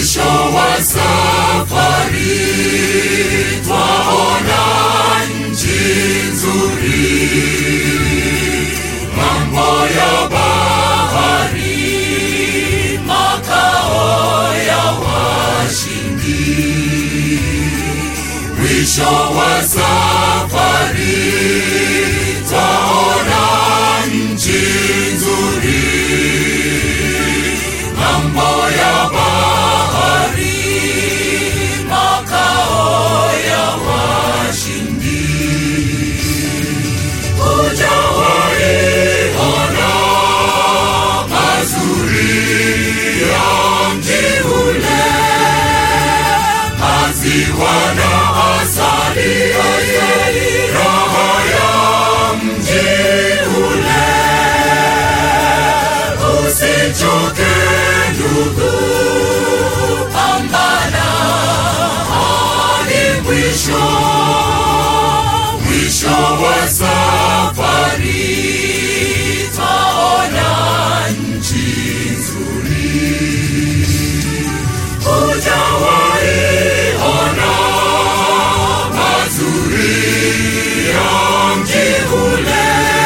Mwisho wa safari twaona nchi nzuri, mambo ya bahari, makao ya washindi. Mwisho wa safari twaona nchi nzuri, mambo ya bahari, makao ya washindi. Hujawahi ona mazuri ya mji ule, maziwa na asali, raha ya mji ule. Usichoke ndugu, pambana hadi mwisho, mwisho wa safari twaona nchi nzuri. Hujawahi ona mazuri ya mji ule,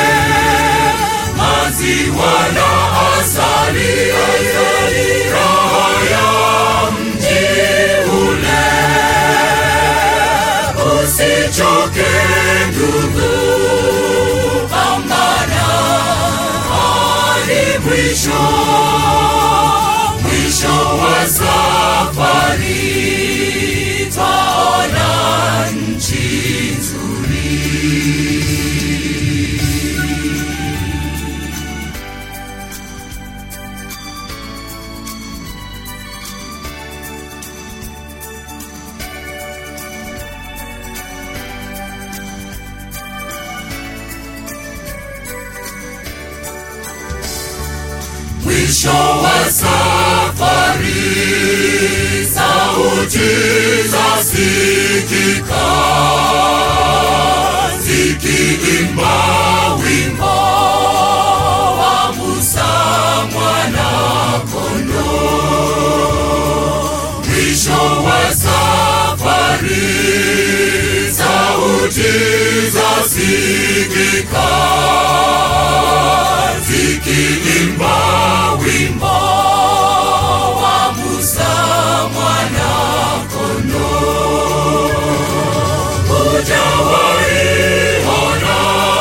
maziwa na asali, raha ya mji ule. Usichoke ndugu, pambana hadi mwisho, mwisho wa safari twaona nchi nzuri. Mwisho wa safari, sauti zasikika zikiimba wimbo wa Musa mwana kondoo. Mwisho wa safari, sauti zasikika zikiimba wimbo wa Musa mwana kondoo. Hujawahi ona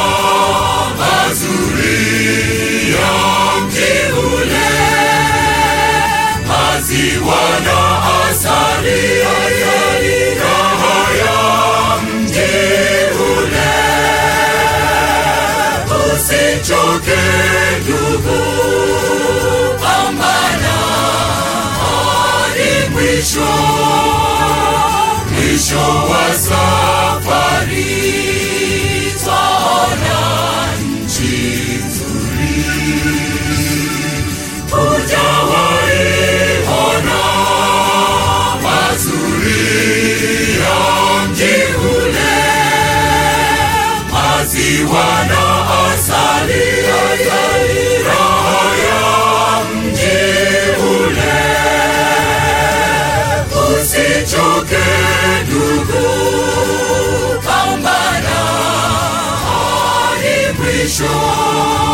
mazuri ya mji ule, maziwa na asali, raha ya mji ule. Usichoke ndugu, pambana hadi mwisho, mwisho wa safari twaona nchi nzuri. Hujawahi ona mazuri ya mji ule, maziwa na asali, raha ya mji ule. Usichoke ndugu, pambana hadi mwisho.